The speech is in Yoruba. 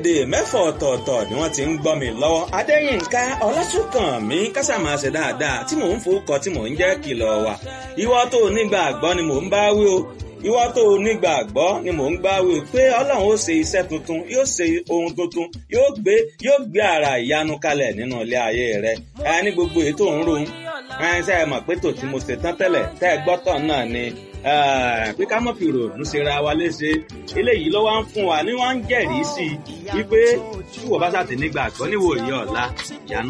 èdè mẹ́fọ̀ ọ̀tọ̀ọ̀tọ̀ ni wọ́n ti ń gbọ́ mi lọ́wọ́ adéyínká ọlásùnkànmí kásámà ṣe dáadáa tí mò ń forúkọ tí mò ń jẹ́ kìlọ̀ wà ìwọ tó nígbàgbọ́ ni mò ń bá wí o ìwọ tó nígbàgbọ́ ni mò ń gbá wí o pé ọlọ́run ó ṣe iṣẹ́ tuntun yóò ṣe ohun tuntun yóò gbé yóò gbé ara ìyanu kalẹ̀ nínú ilé ayé rẹ ẹ ní gbogbo èyí tó ń ro ẹ ṣe é mọ̀ pé tò tí mo ṣe tán tẹ́lẹ̀ tẹ́ ẹ gbọ́tọ̀ náà ni pé ká mọ̀ fi ròònù ṣe ra wa léṣe eléyìí ló wá ń fún wa ni wọ́n ń jẹ́rìí sí i wípé tí wọ́n bá ṣàtì nígbàgbọ́ níwòye ọ̀la ìyanu